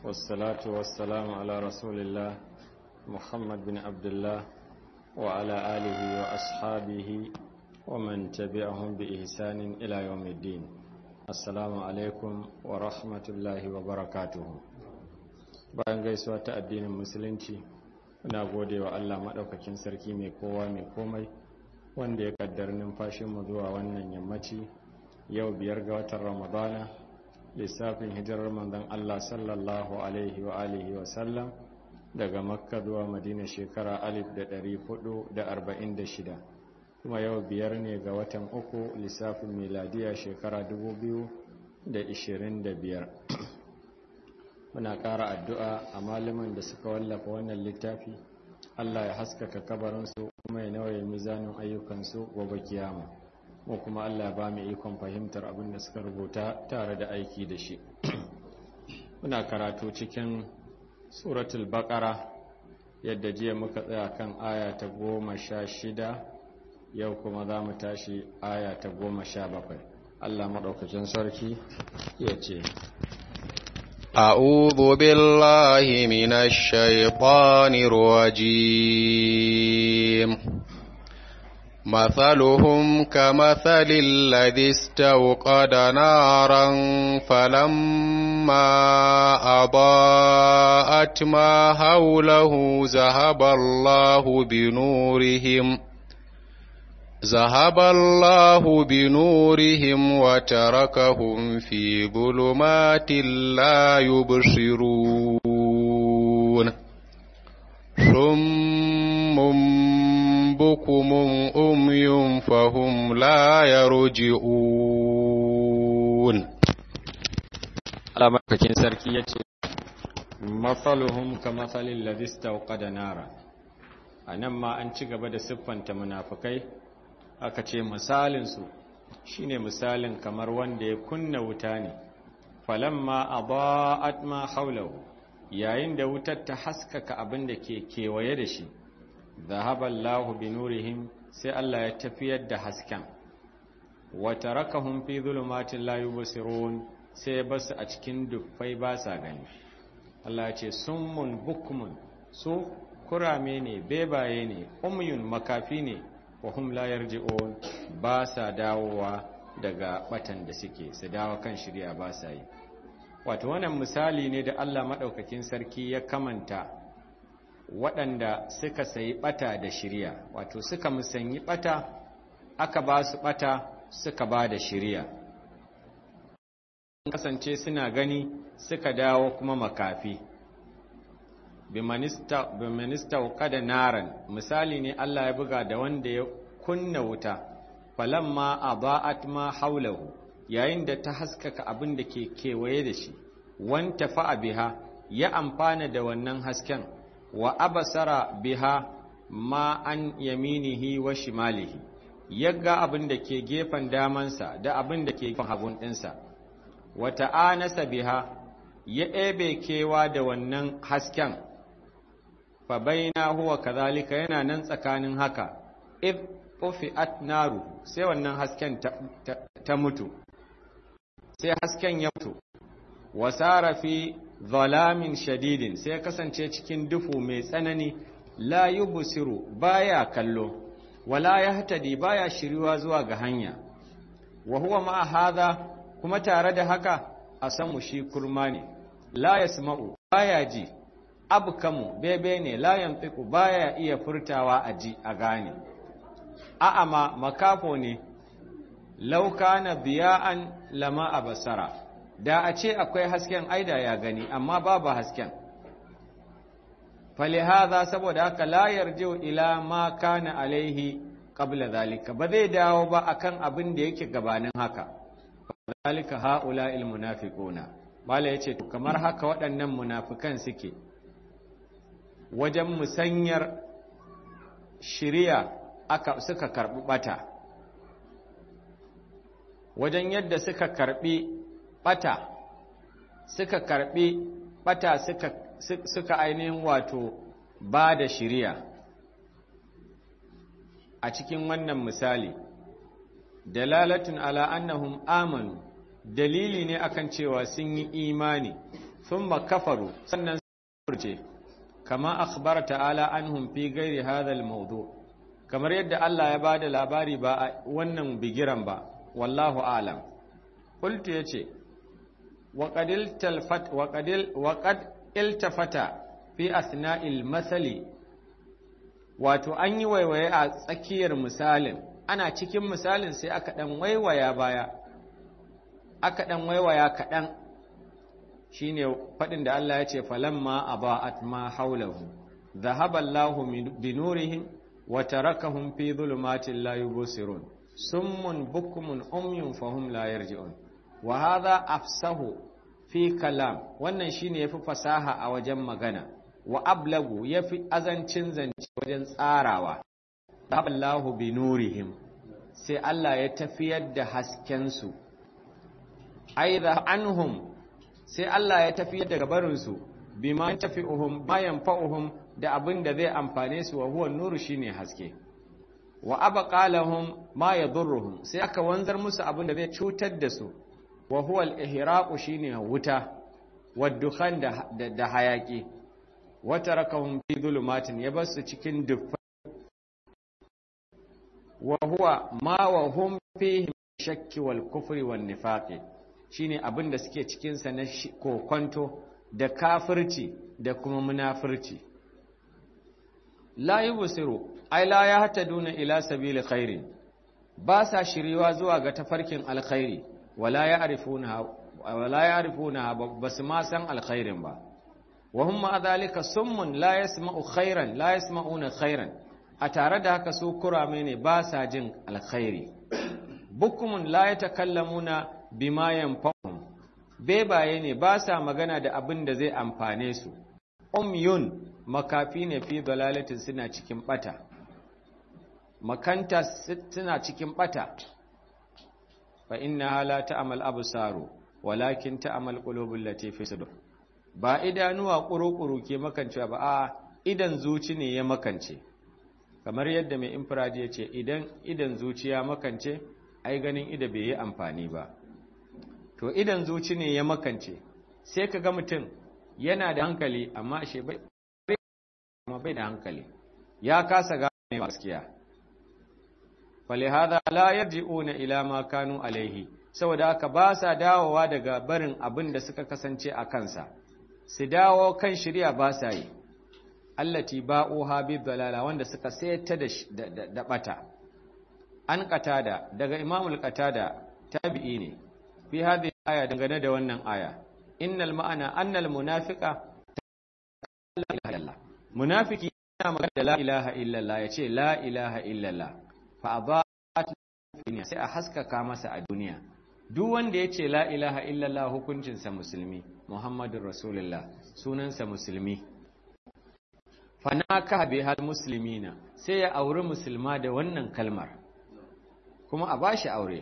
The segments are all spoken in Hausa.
والصلاة والسلام على رسول الله محمد بن عبد الله وعلى آله وأصحابه ومن تبعهم بإحسان إلى يوم الدين السلام عليكم ورحمة الله وبركاته bayan gaisuwa ta addinin musulunci ina gode wa Allah maɗaukakin sarki mai kowa mai komai wanda ya kaddar numfashinmu zuwa wannan yammaci yau biyar ga watan ramadana lissafin hijirar manzon Allah sallallahu alaihi wa alihi wa sallam daga makka zuwa madina shekara 1446 kuma yau biyar ne ga watan uku lissafin miladiya shekara 2025 muna ƙara addu'a a malaman da suka wallafa wannan littafi Allah ya haskaka kabarinsu kuma ya nawaye mizanin ayyukansu gobe kiyama mu kuma Allah ba mu ikon fahimtar abin da suka rubuta tare da aiki da shi muna karatu cikin suratul baqara yadda jiya muka tsaya kan aya ta goma sha shida yau kuma za mu tashi aya ta goma sha bakwai Allah maɗaukacin sarki ya ce أعوذ بالله من الشيطان الرجيم مثلهم كمثل الذي استوقد نارا فلما أضاءت ما حوله ذهب الله بنورهم ذهب الله بنورهم وتركهم في ظلمات لا يبصرون صم بكم أمي فهم لا يرجعون Allah makakin sarki ya ce, Matsaluhun ka matsalin ladista da nara, a nan ma an ci gaba da siffanta munafukai aka ce misalinsu shi ne misalin kamar wanda ya kunna wuta ne falamma a ba'at ma haulahu yayin da wutar ta haskaka abin da ke kewaye da shi zahaballahu bi nurihim sai Allah ya tafiyar da hasken wata rakahun fi zulumatin la yubsirun sai basu a cikin dufai ba sa gani Allah ya ce summun bukmun su kurame ne bebaye ne umyun makafi ne wa hum la yarji'un ba sa dawowa daga batan da suke su dawo kan shirya ba sa yi wato wannan misali ne da Allah madaukakin sarki ya kamanta waɗanda suka sayi bata da shirya wato suka musanyi bata aka ba su bata suka ba da shirya kasance suna gani suka dawo kuma makafi bimanista kada naran misali ne Allah ya buga da wanda ya kunna wuta falamma aba'at ma haulahu yayin da ta haskaka abin da ke kewaye da shi wanta fa'a biha ya amfana da wannan hasken wa abasara biha ma an yaminihi wa shimalihi yagga abin da ke gefen damansa da abin da ke gefen hagun ɗinsa wata anasa biha ya ɗebe kewa da wannan hasken fa baina huwa kazalika yana nan tsakanin haka if ufi'at naru sai wannan hasken ta, ta, ta mutu sai hasken ya mutu wasara fi zalamin shadidin sai kasance cikin dufu mai tsanani la yubsiru baya kallo wala yahtadi baya shiriwa zuwa ga hanya wa huwa ma hadha kuma tare da haka a samu shi kurma ne la yasma'u baya ji abkamu bebe ne la yantiku baya iya furtawa a ji a gane a'ama makafo ne lauka na biya'an lama a basara da a ce akwai hasken aida ya gani amma babu hasken falihaza saboda haka la yarjiu ila ma kana alaihi qabla zalika ba zai dawo ba akan abin da yake gabanin haka zalika haula'il munafiquna mala yace to kamar haka waɗannan munafikan suke wajen musanyar shiriya aka suka karbi bata wajen yadda suka karbi bata suka karbi bata suka suka ainihin wato ba da shiriya a cikin wannan misali dalalatun ala annahum amanu dalili ne akan cewa sun yi imani thumma kafaru sannan furce kama akhbara ta'ala anhum fi ghairi hadha al-mawdu kamar yadda Allah ya bada labari ba a wannan bigiran ba wallahu a'lam qultu yace wa qadil talfat wa qadil wa qad iltafata fi asna'il masali wato an yi waiwaye a tsakiyar misalin ana cikin misalin sai aka dan waiwaya baya aka dan waiwaya kaɗan shine faɗin da Allah ya ce falamma aba'at ma haulahu dhahaba Allahu bi nurihim wa tarakahum fi dhulumatin la yubsirun summun bukmun umyun fahum la yarji'un wa hadha afsahu fi kalam wannan shine yafi fasaha a wajen magana wa ablagu yafi azancin zance wajen tsarawa Allahu bi nurihim sai Allah ya tafiyar da hasken su aidha anhum sai Allah ya tafiyar da gabarin su bima tafi'uhum bayan fa'uhum da abin da zai amfane su wa huwa nuru shine haske wa abqa lahum ma yadurruhum sai aka wanzar musu abin da zai cutar da su wa huwa al-ihraqu shine wuta wa dukhan da, da, hayaki wa tarakahum fi dhulumatin ya basu cikin duffa wa huwa ma wa hum fihi shakki wal kufri wan nifaqi shine abin da suke cikin sa na kokonto da kafirci da kuma munafirci la yubsiru ai la yahtaduna ila sabili khairin ba sa shiriwa zuwa ga tafarkin alkhairi wala ya'rifuna wala ya'rifuna basu ma san alkhairin ba wa hum ma dhalika summun la yasma'u khairan la yasma'una khairan a tare da haka su kurame ne ba sa jin alkhairi bukumun la yatakallamuna bima yanfa'uhum bebaye ne ba sa magana da abin da zai amfane su umyun makafi ne fi dalalatin suna cikin bata makanta suna cikin bata fa inna la ta'mal absaru walakin ta'mal qulubul lati fi sudur ba idanuwa kurukuru ke makancewa ba a idan zuci ne ya makance kamar yadda mai infrared ya ce idan idan zuciya makance ai ganin ida bai yi amfani ba to idan zuci ne ya makance sai ka ga mutum yana da hankali amma ashe bai bai da hankali ya kasa gane gaskiya falihada la yarji'una ila ma kanu alaihi saboda haka ba sa dawowa daga barin abin da suka kasance a kansa su dawo kan shirya ba sa yi allati ba'uha bi dalala wanda suka sayar da da bata an qatada daga imamul qatada tabi'i ne fi hadhihi aya dangane da wannan aya innal ma'ana annal munafiqa la ilaha illallah munafiki yana magana da la ilaha illallah yace la ilaha illallah fa adat sai a haskaka masa a duniya duk wanda yace la ilaha illallah hukuncin sa musulmi muhammadur rasulullah sunansa musulmi fa naka bi hal muslimina sai ya auri musulma da wannan kalmar kuma a bashi aure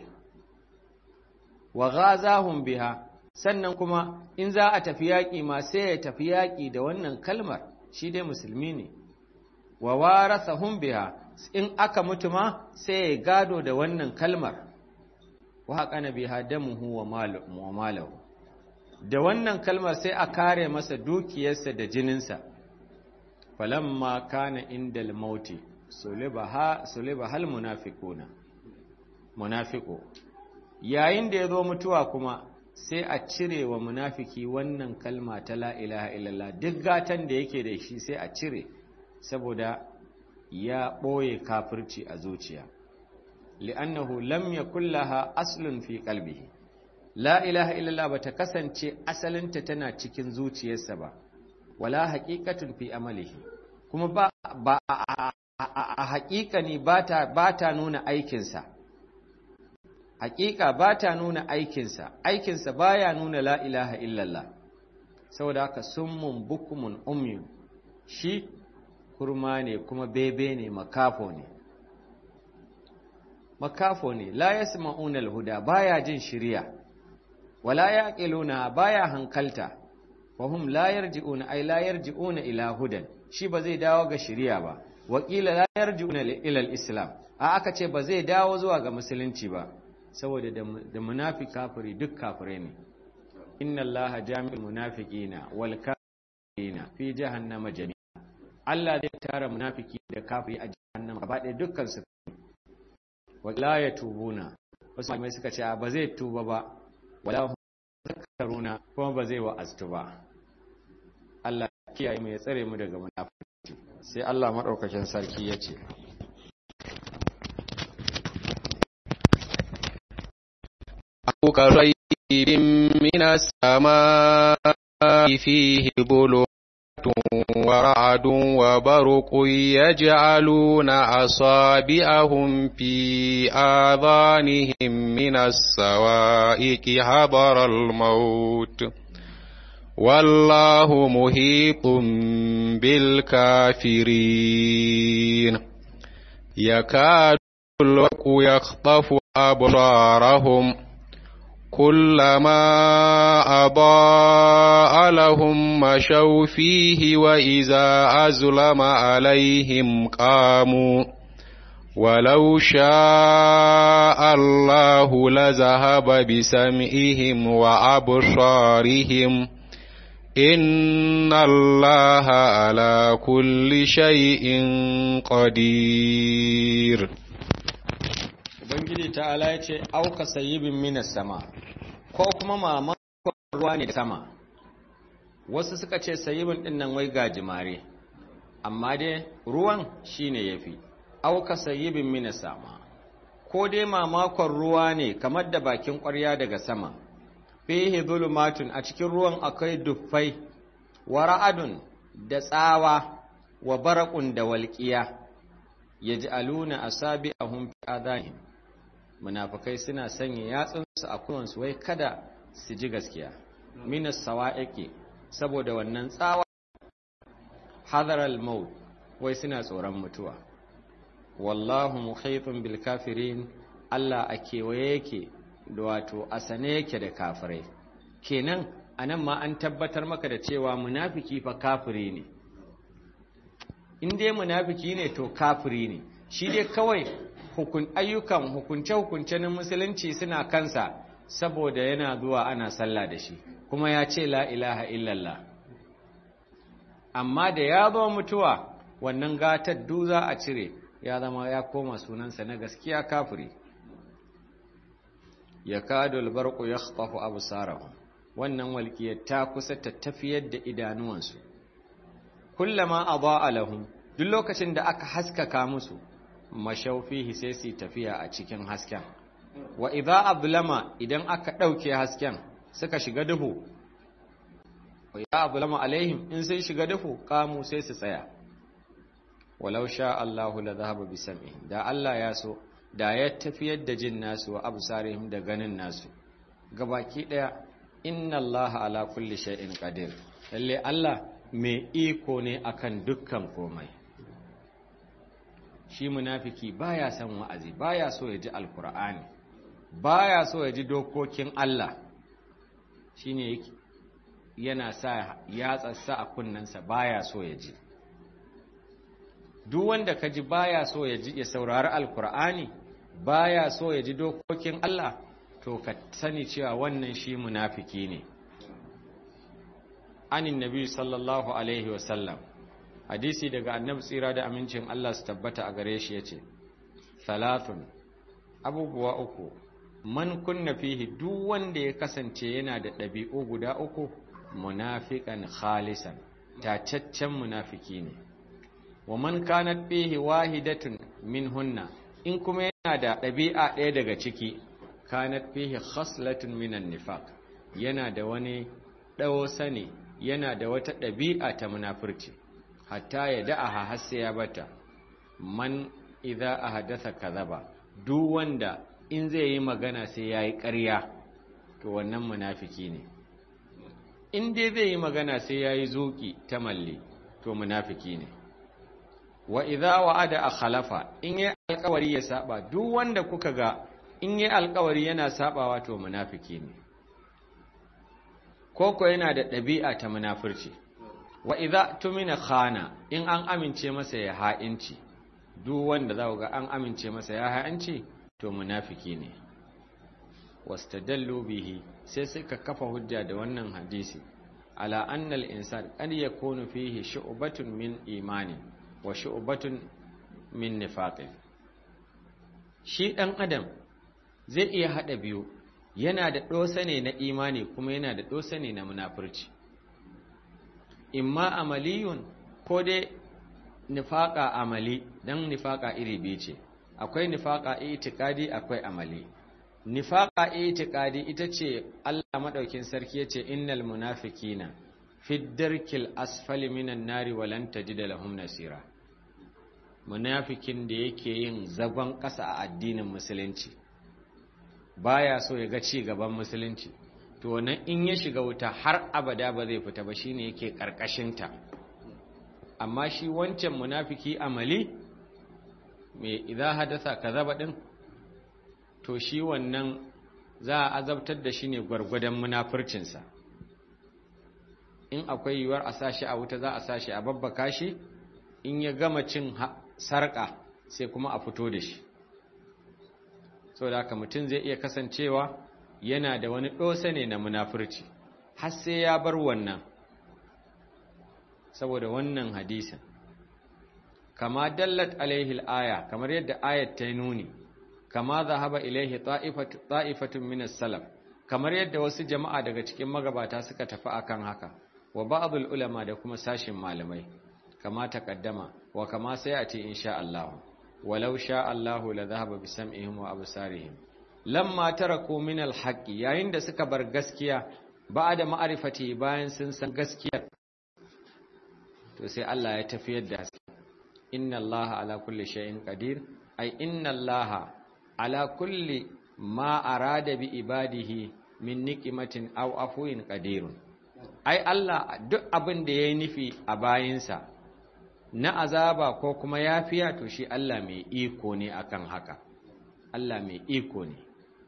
wa ghazahum biha sannan kuma in za a tafi yaƙi ma sai ya tafi yaƙi da wannan kalmar shi dai musulmi ne wa warasahum biha in aka mutu ma sai ya gado da wannan kalmar wa haqana biha damuhu wa malahu da wannan kalmar sai a kare masa dukiyarsa da jininsa falamma kana indal mauti sulibaha sulibahal munafiquna munafiqu yayin da ya zo mutuwa kuma sai a cire wa munafiki wannan kalma ta la ilaha illallah duk gatan da yake da shi sai a cire saboda ya ɓoye kafirci a zuciya li'annahu lam yakul laha aslun fi qalbihi la ilaha illallah bata kasance asalinta tana cikin zuciyarsa ba wala haqiqatun fi amalihi kuma ba ba a haƙiƙani ba ta nuna aikinsa hakika ba ta nuna aikinsa aikinsa baya nuna la ilaha illallah saboda haka summun bukumun umyun shi kurma ne kuma bebe ne makafo ne makafo ne la yasma'una alhuda baya jin shiriya wala yaqiluna baya hankalta wa hum la yarji'una ay la yarji'una ila hudan shi ba zai dawo ga shiriya ba wakila la yarji'una ila al-islam a aka ce ba zai dawo zuwa ga musulunci ba saboda da munafik kafiri duk kafirai ne inna allaha jami'ul munafiqina wal kafirina fi jahannama jami'a Allah zai tara munafiki da kafiri a jahannama gaba ɗaya dukkan su wala yatubuna wasu mai suka ce ba zai tuba ba wala hum zakaruna kuma ba zai wa'aztu ba Allah kiyaye mu ya tsare mu daga munafiki sai Allah madaukakin sarki ya ce أو كريب من السماء فيه ظلمات ورعد وبرق يجعلون أصابعهم في آذانهم من السوائك حضر الموت والله محيط بالكافرين يكاد الوق يخطف أبصارهم كلما أضاء لهم مشوا فيه وإذا أزلم عليهم قاموا ولو شاء الله لذهب بسمعهم وأبصارهم إن الله على كل شيء قدير Ubangiji ta'ala ya ce, Auka sayibin minas sama, ko kuma mamakon ruwa ne da sama. Wasu suka ce sayibin ɗin nan wai gajimare, amma dai ruwan shi ne ya fi, auka sayibin minas sama. Ko dai mamakon ruwa ne kamar da bakin ƙwarya daga sama, fihi zulumatun a cikin ruwan akwai duffai, wa ra'adun da tsawa, wa barakun da walƙiya, ya ji aluna a sabi a humfi adahim. munafukai suna sanya yatsunsu a kuwansu wai kada su ji gaskiya minas sawa'iqi saboda wannan tsawa hadaral maut wai suna tsoron mutuwa wallahu muhitun bil kafirin Allah a kewaye yake da wato a sane yake da kafirai kenan anan ma an tabbatar maka da cewa munafiki fa kafiri ne in dai munafiki ne to kafiri ne shi dai kawai hukun ayyukan hukunce-hukunce na musulunci suna kansa saboda yana zuwa ana sallah da shi kuma ya ce la ilaha illallah amma da ya zo mutuwa wannan gatar duza a cire ya zama ya koma sunansa na gaskiya kafiri ya kado albarku ya khtafu absarahum wannan walƙiyar ta kusa ta tafiyar da idanuwansu kullama adaa lahum duk lokacin da aka haskaka musu mashaufihi sai su tafiya a cikin hasken wa idza ablama idan aka dauke hasken suka shiga duhu wa idza ablama alaihim in sai shiga duhu kamu sai su tsaya walau sha Allahu la dhahaba bi sam'i da Allah ya so da ya tafiyar da jin nasu wa absarihim da ganin nasu gabaki daya inna Allah ala kulli shay'in qadir lalle Allah mai iko ne akan dukkan komai shi munafiki baya son wa'azi baya so ya ji alkur'ani baya so ya ji dokokin Allah shine yana sa ya tsatsa a kunnensa baya so ya ji duk wanda ka ji baya so ya ji ya saurari alkur'ani baya so ya ji dokokin Allah to ka sani cewa wannan shi munafiki ne anin nabi sallallahu alaihi wasallam hadisi daga annabi tsira da amincin Allah su tabbata a gare shi yace salatun abubuwa uku man kunna fihi duk wanda ya kasance yana da ɗabi'u guda uku munafiqan khalisan tacaccen munafiki ne wa man kanat fihi wahidatun minhunna in kuma yana da ɗabi'a ɗaya daga ciki kanat fihi khaslatun minan nifaq yana da wani ɗawo sani yana da wata ɗabi'a ta munafurci hatta ya da'aha har sai ya bata man idza ahdatha kadhaba duk wanda in zai yi magana sai yayi ƙarya to wannan munafiki ne in dai zai yi magana sai yayi zuki ta malle to munafiki ne wa idza wa'ada akhlafa in yi alƙawari ya saba duk wanda kuka ga in yi alƙawari yana sabawa to munafiki ne koko yana da ɗabi'a ta munafurci wa idza tumina khana in an amince masa ya ha'inci duk wanda za ga an amince masa ya ha'inci to munafiki ne wastadallu bihi sai suka kafa hujja da wannan hadisi ala annal insan qad yakunu fihi shu'batun min imani wa shu'batun min nifaqin shi dan adam zai iya hada biyu yana da dosa ne na imani kuma yana da dosa ne na munafurci imma amaliyun ko dai nifaqa amali dan nifaqa iri biyu ce akwai nifaqa itikadi akwai amali nifaqa itiqadi ita ce Allah madaukin sarki yace innal munafiqina fi darkil asfali minan nari walan tajida lahum nasira munafikin da yake yin zagon ƙasa a addinin musulunci baya so ya ga ci gaban musulunci to wannan in ya shiga wuta har abada ba zai fita ba shine yake karkashin ta amma shi wancan munafiki amali me idza hadatha kazaba din to shi wannan za a azabtar da shi ne gwargwadon munafurcinsa in akwai yiwuwar a sashi a wuta za a sashi a babbaka shi in ya gama cin sarƙa sai kuma a fito da shi so da haka mutum zai iya kasancewa yana da wani ɗosa ne na munafurci har sai ya bar wannan saboda wannan hadisin kama dallat alaihil aya kamar yadda ayat ta nuni kama zahaba ilaihi ta'ifatun minas salaf kamar yadda wasu jama'a daga cikin magabata suka tafi akan haka wa ba'dul ulama da kuma sashin malamai kama taqaddama wa kama sayati insha Allah walau sha Allah la dhahaba bi sam'ihim wa absarihim lamma taraku min al-haqqi yayin da suka bar gaskiya ba'da ma'rifati bayan sun san gaskiya to sai Allah ya tafiyar da inna Allah ala kulli shay'in qadir ay inna Allah ala kulli ma arada bi ibadihi min niqimatin aw afuwin qadirun ai Allah duk abin da yayi nufi a bayinsa na azaba ko kuma yafiya to shi Allah mai iko ne akan haka Allah mai iko ne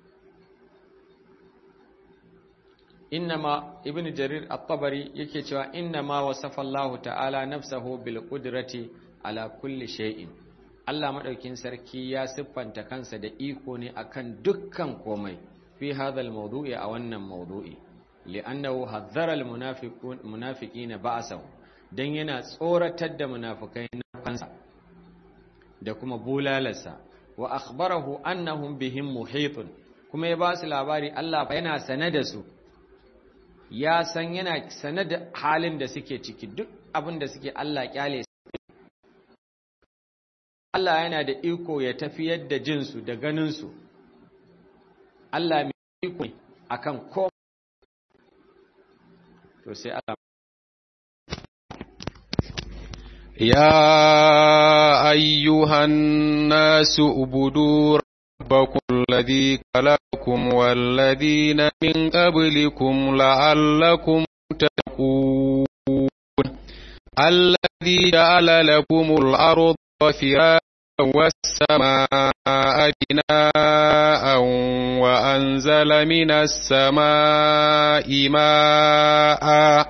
innama ibnu jarir at-tabari yake cewa innama wasafa Allah ta'ala nafsahu bil qudrati ala kulli shay'in Allah maɗaukin sarki ya siffanta kansa da iko ne akan dukkan komai fi hadhal mawdu'i a wannan mawdu'i li'annahu hadhara al-munafiqun munafiqina ba'sahu dan yana tsoratar da munafikai na kansa da kuma bulalarsa wa akhbarahu annahum bihim muhitun kuma ya ba su labari Allah yana sane da su ya san yana sane da halin da suke ciki duk abin da suke Allah kyale Allah yana da iko ya tafiyar da jinsu da ganinsu Allah mai iko akan ko to sai Allah يا أيها الناس اعبدوا ربكم الذي خلقكم والذين من قبلكم لعلكم تتقون الذي جعل لكم الأرض فراشا والسماء بناء وأنزل من السماء ماء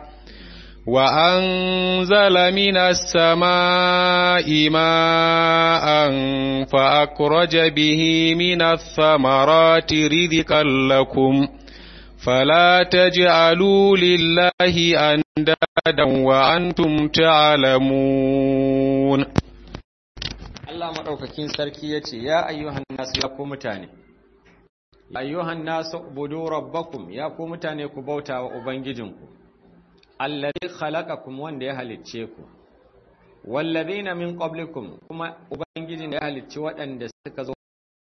وأنزل من السماء ماء فأخرج به من الثمرات رزقا لكم فلا تجعلوا لله أندادا وأنتم تعلمون Allah maɗaukakin sarki ya ce, Ya ayyuhan nasu ya ku mutane, Ya ayyuhan nasu budu rabbakum ya ku mutane ku bauta wa Ubangijinku, Allazi khalaqakum wanda ya halicce ku, wallazina min qablikum kuma Ubangijin da ya halicci waɗanda suka zo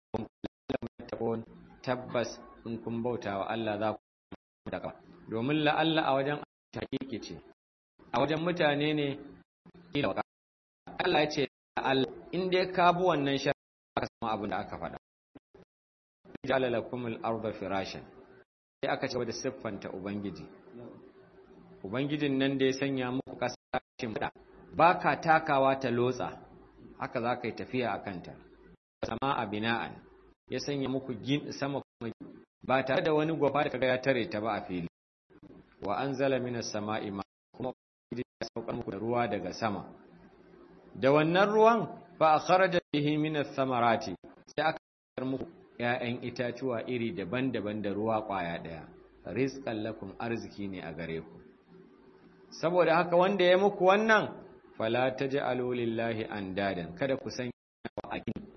tabbas in kun bauta wa Allah za ku daga. Domin la'alla a wajen hakiki ce, a wajen mutane ne, Allah ya ce, Allah in dai ka bi wannan shari'a ka samu abin da aka faɗa ja'ala lakum al-ardha firashan sai aka ce da siffanta ubangiji ubangijin nan da ya sanya muku kasashen fada baka takawa ta lotsa haka za ka yi tafiya a kanta sama a bina'an ya sanya muku gin sama kuma ba tare da wani gwafa da kaga ya tare ta ba a fili wa anzala minas sama'i ma kuma ubangiji ya saukar muku da ruwa daga sama da wannan ruwan fa a kharaja bihi min ath-thamarati sai aka fitar muku ‘ya'yan itatuwa iri daban-daban da ruwa ƙwaya ɗaya, rizkan lakum arziki ne a gare ku. Saboda haka wanda ya muku wannan, fala ta ji alolillahi an dadan, kada ku sanya wa akini,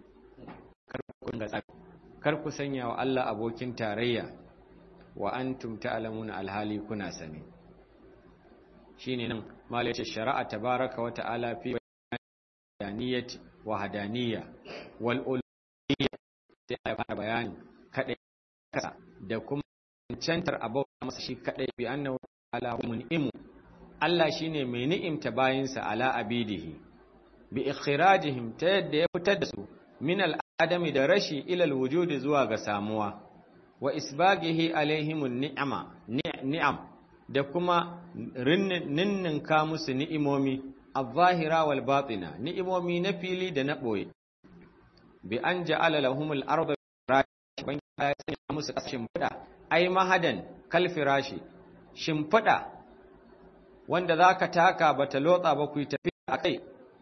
kar ku sanya wa Allah abokin tarayya, wa an tumta alamuna alhali kuna sani. Shi ne nan, malace shari'a tabaraka wa ta'ala fi bayaniyati wa hadaniya wal sai ya fara bayani kadai kasa da kuma cancantar abauta masa shi kadai bi annahu ala mun'imu Allah shine mai ni'imta bayinsa ala abidihi bi ikhrajihim ta yadda ya fitar da su min al'adami da rashi ila alwujudi zuwa ga samuwa wa isbagihi alaihim ni'ama ni'am da kuma ninninka musu ni'imomi al-zahira wal batina ni'imomi na fili da na boye bi an ja'ala lahumul arda ban ya sanya musu shimfiɗa ai mahadan kal firashi shimfiɗa wanda zaka taka bata lotsa ba ku tafi akai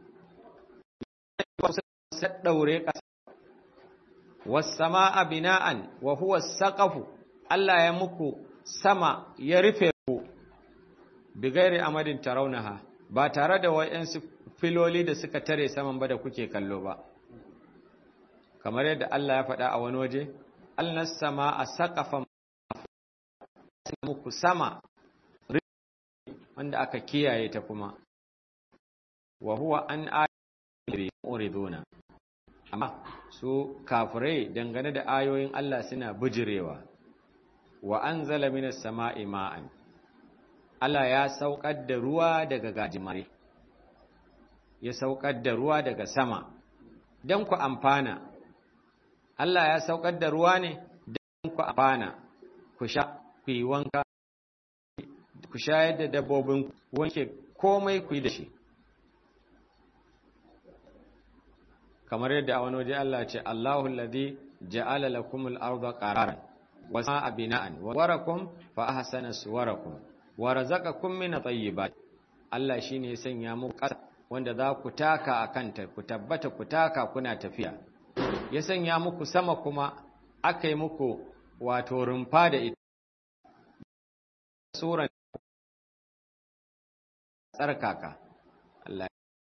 saddaure ƙasa was samaa bina'an wa huwa saqafu Allah ya muku sama ya rufe ku bi gairi amadin tarawnaha ba tare da wayansu filoli da suka tare saman ba da kuke kallo ba kamar yadda Allah ya faɗa a wani waje alnas sama a saƙafan muku sama wanda aka kiyaye ta kuma wa huwa an ayyuri uriduna amma su kafirai dangane da ayoyin Allah suna bijirewa wa anzala minas sama'i ma'an Allah ya saukar da ruwa daga gajimare ya saukar da ruwa daga sama don ku amfana Allah ya saukar da ruwa ne don ku amfana ku sha ku yi wanka ku shayar da dabbobin wanke komai ku yi da shi kamar yadda a wani waje Allah ce Allahu alladhi ja'ala lakumul arda qararan wa samaa bina'an wa warakum fa ahsana suwarakum wa razaqakum min at-tayyibat Allah shine ya sanya muku ƙasa wanda za ku taka a kanta ku tabbata ku taka kuna tafiya ya sanya muku sama kuma aka yi muku wato rumfa da ita suran tsarkaka Allah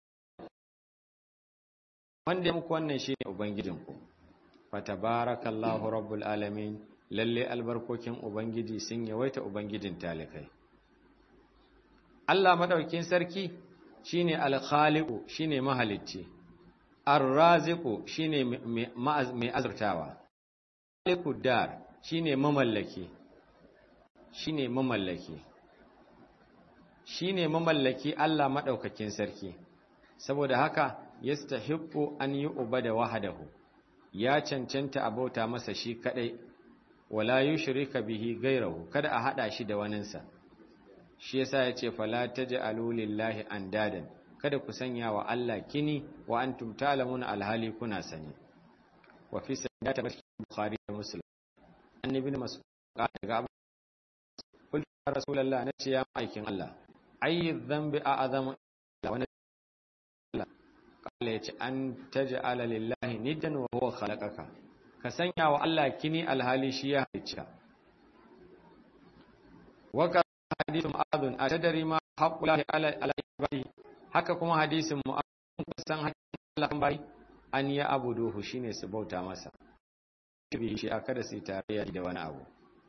wanda ya muku wannan shi ne ubangijinku fatabarakallahu rabbul alamin lalle albarkokin ubangiji sun yawaita ubangijin talikai Allah madaukin sarki shine al-khaliqu shine mahalicci ar-raziqu shine mai azurtawa khaliqu dar shine mamallaki shine mamallaki shine mamallaki Allah madaukakin sarki saboda haka yastahiqqu an yu'bada wahdahu ya cancanta abauta masa shi kadai wala yushrika bihi ghayrahu kada a hada shi da waninsa shi yasa yace fala taj'alu lillahi andadan kada ku sanya wa Allah kini wa antum ta'lamuna alhali kuna sani wa fi sayyidati bukhari da muslim annabi mas'ud daga abu qul ya rasulullah nace ya aikin Allah ayi dhanbi a'zamu wa kala yace an taj'ala lillahi niddan wa huwa khalaqaka ka sanya wa Allah kini alhali shi ya halicce wa ka hadithu mu'adun atadari ma haqqulahi ala ala ibadi haka kuma hadisin mu'adun kusan hakkin Allah kan bai an ya abuduhu shine su bauta masa bi shi aka da sai tarayya da wani abu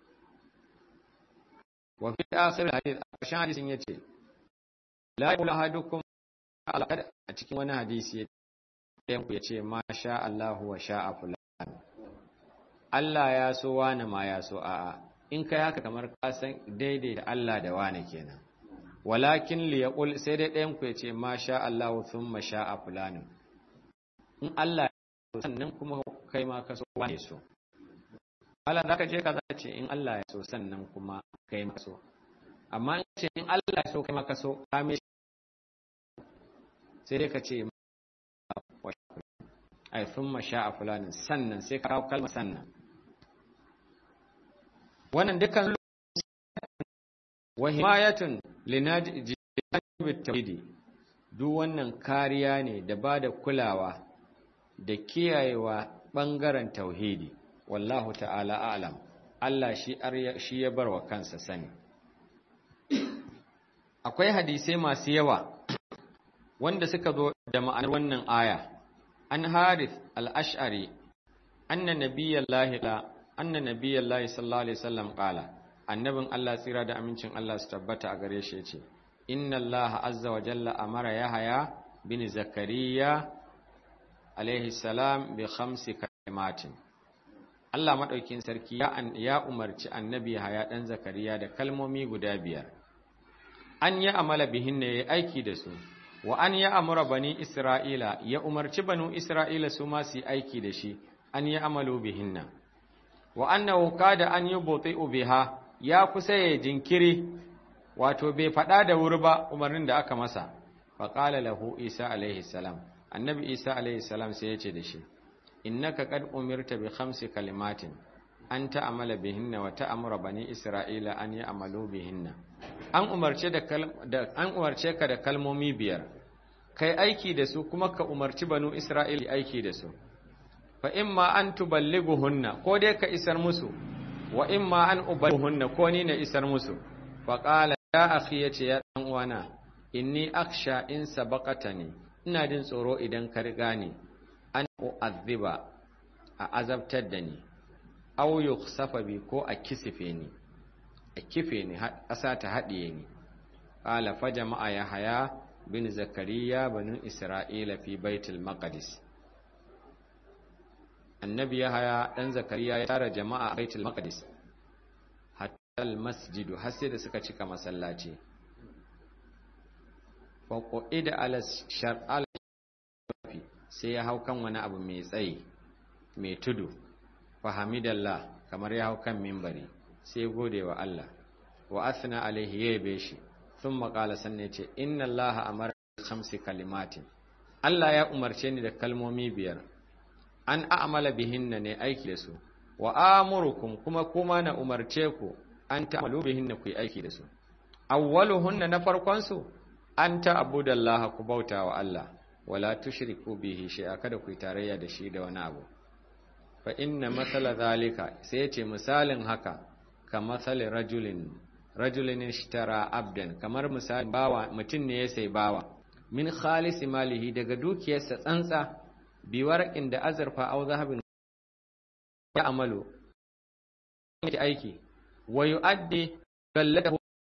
wa fi akhir hadith ƙarshen hadisin yace la yaqulu ahadukum alaqad a cikin wani hadisi ɗayan ku yace ma sha Allahu wa sha'a fulan Allah ya so wani ma ya so a'a in kai haka kamar ka san daidai da Allah da wani kenan walakin li yaqul sai dai ɗayan ku yace ma sha Allahu thumma sha'a fulan in Allah ya so sannan kuma kai ma ka so wani so Allah zaka je ka zace in Allah ya so sannan kuma kai ma so amma in ce in Allah ya so kai ma ka so ka me sai dai ka ce ai thumma sha'a fulanin sannan sai ka kawo kalmar sannan wannan dukkan wa himayatun linaji tawhidi duk wannan kariya ne da ba da kulawa da kiyayewa bangaren tauhidi wallahu ta'ala a'lam Allah shi shi ya bar wa kansa sani akwai hadisai masu yawa wanda suka zo da ma'anar wannan aya an harith al-ash'ari anna nabiyallahi la anna nabiyallahi sallallahu alaihi wasallam qala annabin Allah tsira da amincin Allah su tabbata a gare shi yace inna Allah azza wa jalla amara yahya bin zakariya alaihi salam bi khamsi kalimatin Allah madaukin sarki ya ya umarci annabi Yahaya dan Zakariya da kalmomi guda biyar an yi amala bihin ne ya aiki da su wa an ya amura bani Isra'ila ya umarci banu Isra'ila su ma su yi aiki da shi an yi amalu bihinna wa annahu kada an yi buti'u biha ya kusa ya jinkiri wato bai faɗa da wuri ba umarnin da aka masa faƙala lahu isa alaihi salam annabi isa alaihi salam sai ya ce da shi innaka qad umirta bi khamsi kalimatin an ta'amala bihinna wa ta'amura bani isra'ila an ya'malu bihinna an umarce da an umarce ka da kalmomi biyar kai aiki da su kuma ka umarci banu isra'ila aiki da su fa imma an tuballighuhunna ko dai ka isar musu wa imma an uballighuhunna ko ni na isar musu fa qala ya akhi yace ya dan uwana inni aksha in sabaqatani ina jin tsoro idan ka riga ni an u'azziba a azabtar da ni aw yukhsafa bi ko a kisife ni a kife ni ƙasa ta haɗiye ni qala fa jama'a yahya bin zakariya banu isra'ila fi baitul maqdis annabi yahya dan zakariya ya tara jama'a a baitul maqdis hatta al masjidu har sai da suka cika masallaci fa qida ala shar'al sai ya hau kan wani abu mai tsayi mai tudu fahamidallah kamar ya hau kan mimbari sai gode wa Allah wa athna alaihi ya yabe shi sun maƙala sannan ya ce inna Allah amara khamsi kalimatin Allah ya umarce ni da kalmomi biyar an a'mala bihinna ne aiki da su wa amurukum kuma kuma na umarce ku an ta'malu bihinna ku yi aiki da su awwaluhunna na farkon su an ta'budallaha ku bauta wa Allah wala tushriku bihi shay'a kada ku yi tarayya da shi da wani abu fa inna masala zalika sai yace misalin haka ka masali rajulin rajulin ishtara abdan kamar misalin bawa mutum ne ya sai bawa min khalisi malihi daga dukiyarsa tsantsa bi warqin da azurfa aw zahabin ya amalu yake aiki wa yu'addi gallatahu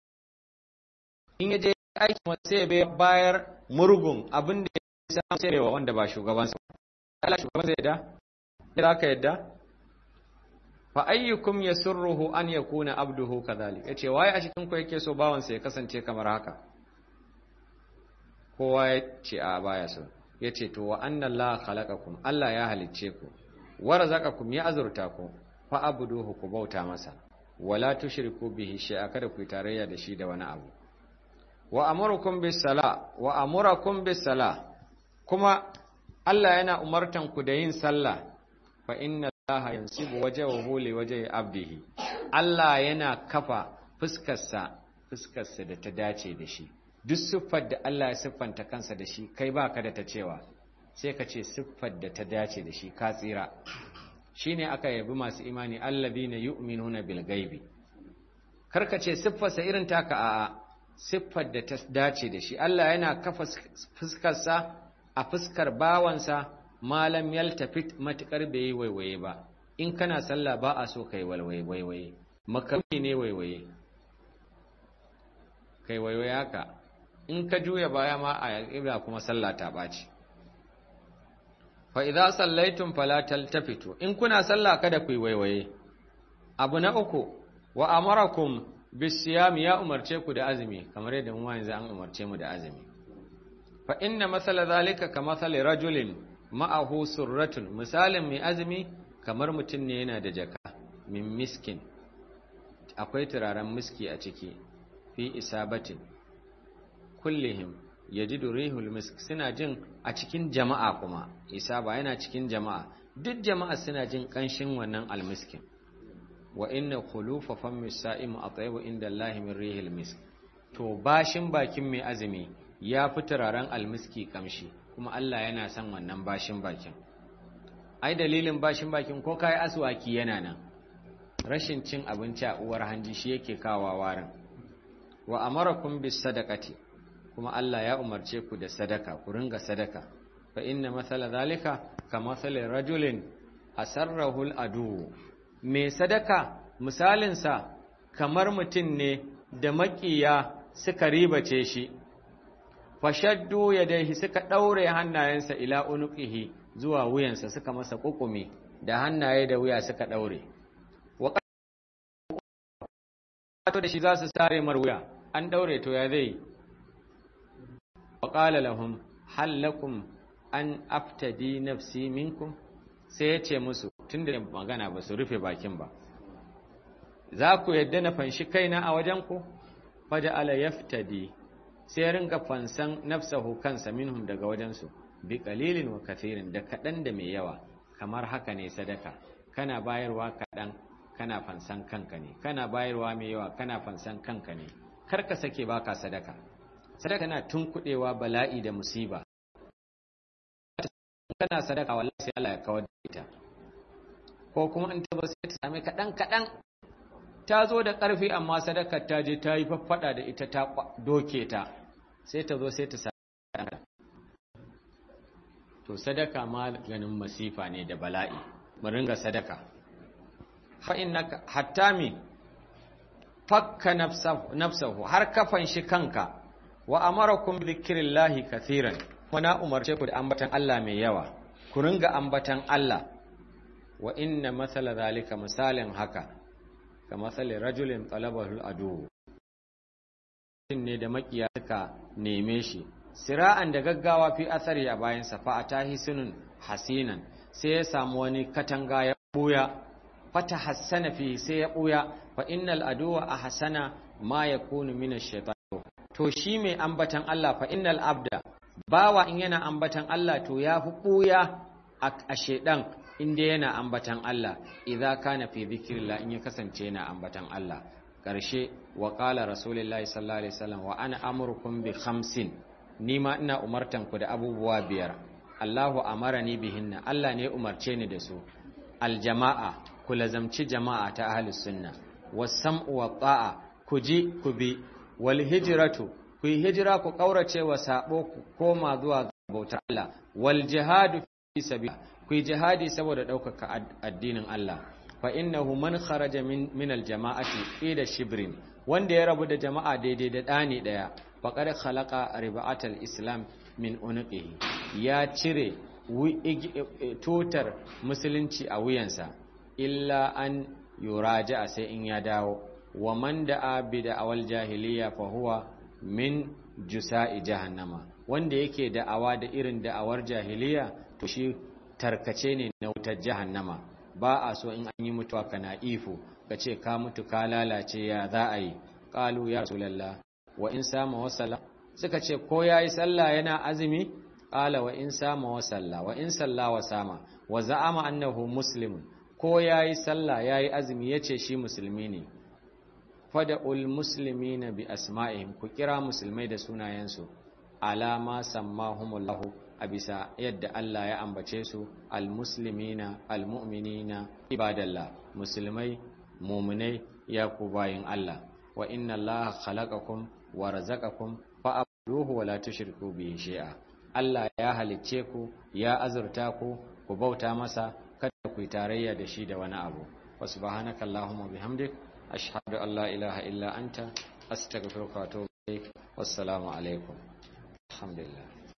in yaje aiki sai bai bayar murgun abin da ya samu sai wa wanda ba shugabansa Allah shugaban zai da za ka yadda fa ayyukum yasurruhu an yakuna abduhu kadhalik yace waye a cikin ku yake so bawan sa ya kasance kamar haka kowa ya ce a baya so yace to wa anna Allah khalaqakum Allah ya halicce ku wa razaqakum ya azurta ku fa abuduhu ku bauta masa wala tushriku bihi shay'a kada ku tarayya da shi da wani abu wa amurukum bis sala wa amurakum bis sala kuma Allah yana umartan ku da yin sallah fa inna Allah yansibu wajhahu li wajhi abdihi Allah yana kafa fuskarsa fuskarsa da ta dace da shi duk siffar da Allah ya siffanta kansa da shi kai baka da ta cewa sai ka ce siffar da ta dace da shi ka tsira shine aka yabi masu imani alladhina yu'minuna bil ghaibi karka ce siffarsa irin taka a'a siffar da ta dace da shi Allah yana kafa fuskarsa a fuskar bawansa malam yaltafit matukar bai yi waiwaye ba in kana sallah ba a so kai walwaye waiwaye makamai ne waiwaye kai waiwaye haka in ka juya baya ma a ibra kuma sallah ta ɓaci fa idza sallaitum fala taltafitu in kuna sallah kada ku yi waiwaye abu na uku wa amarakum bisiyam ya umarce ku da azumi kamar yadda mu yanzu an umarce mu da azumi fa inna masala zalika ka masali rajulin ma'ahu surratun misalin mai azumi kamar mutum ne yana da jaka min miskin akwai turaren miski a ciki fi isabatin kullihim yajidu rihul misk suna jin a cikin jama'a kuma isaba yana cikin jama'a duk jama'a suna jin kanshin wannan almiskin wa inna khulufa fammi sa'im atayyibu inda Allah min rihil misk to bashin bakin mai azumi ya fi turaren almiski kamshi kuma Allah yana son wannan bashin bakin ai dalilin bashin bakin ko kai aswaki yana nan rashin cin abinci a uwar hanji shi yake kawo warin wa amarakum bis sadaqati kuma Allah ya umarce ku da sadaka ku ringa sadaka fa inna mathala zalika ka mathali rajulin asarrahu al-adu me sadaka misalin sa kamar mutum ne da makiya suka ribace shi fashaddu yadayhi suka daure hannayensa ila unuqihi zuwa wuyansa suka masa kukumi da hannaye da wuya suka daure wa da shi za su sare mar wuya an daure to ya zai wa qala lahum hal lakum an aftadi nafsi minkum sai ya ce musu tunda magana ba su rufe bakin ba za ku yadda na fanshi kaina a wajen ku faja ala yaftadi sai ringa fansan nafsahu kansa minhum daga wajensu bi qalilin wa kathirin da kadan da mai yawa kamar haka ne sadaka kana bayarwa kadan kana fansan kanka ne kana bayarwa mai yawa kana fansan kanka ne kar ka sake baka sadaka sadaka na tunkudewa bala'i da musiba kana sadaka wallahi sai Allah ya kawar da ita ko kuma in ta zo sai ta same kadan kadan ta zo da ƙarfi amma sadakar ta je ta yi faffada da ita ta doke ta sai ta zo sai ta sadaka to sadaka maganin masifa ne da bala'i mu ringa sadaka fa innaka hatta mi fakka nafsahu har kafan shi kanka wa amarakum bi dhikrillahi kathiran wana umarce ku da ambatan Allah mai yawa ku ringa ambatan Allah wa inna masala zalika misalin haka ka masalin rajulin talabahul adu ne da makiya suka neme shi sira'an da gaggawa fi asari a bayansa fa a tahi sunun hasinan sai ya samu wani katanga ya buya fata hassana fi sai ya buya fa innal aduwa a hasana ma ya kunu min shaitan to shi mai ambatan Allah fa innal abda bawa in yana ambatan Allah to ya fi buya a shaidan inda yana ambatan Allah idza kana fi dhikrillah in ya kasance yana ambatan Allah karshe wa qala rasulullahi sallallahu alaihi wasallam wa ana amurukum bi khamsin nima ina umartan ku da abubuwa biyar Allahu amarani bihinna Allah ne umarce ni da su aljama'a ku lazamci jama'a ta ahlus sunna was-sam'u wa ta'a ku ji ku bi wal hijratu ku yi hijira ku kaurace wa sabo ku koma zuwa ga bautar Allah wal jihadu fi sabilillah ku yi jihadi saboda ɗaukaka addinin Allah fa innahu man kharaja min min aljama'ati ila shibrin wanda ya rabu da jama'a daidai da ɗani ɗaya faqad khalaqa riba'atal islam min unqihi ya cire tutar musulunci a wuyansa illa an yuraja sai in ya dawo wa man da'a bi da'awal jahiliya fa huwa min jusa'i jahannama wanda yake da'awa da irin da'awar jahiliya to shi tarkace ne na wutar jahannama ba a so in an yi mutuwa kana ifo ka ce ka mutu ka lalace ya za a yi ƙalu ya rasulallah wa in sama wasalla suka ce ko ya yi sallah yana azumi ƙala wa in sama wasalla wa in salla wa sama wa za'ama annahu muslimun ko ya yi sallah ya yi azumi ya ce shi musulmi ne fada'ul musulmi na bi asma'ihim ku kira musulmai da sunayensu alama sammahumullahu a bisa yadda Allah ya ambace su almuslimina almu'minina ibadallah musulmai muminai ya ku bayin Allah wa inna Allah khalaqakum wa razaqakum fa'buduhu wa la tushriku bihi shay'a Allah ya halicce ku ya azurta ku ku bauta masa kada ku yi tarayya da shi da wani abu wa subhanaka allahumma bihamdik ashhadu an la ilaha illa anta astaghfiruka wa atubu ilaik wassalamu alaikum alhamdulillah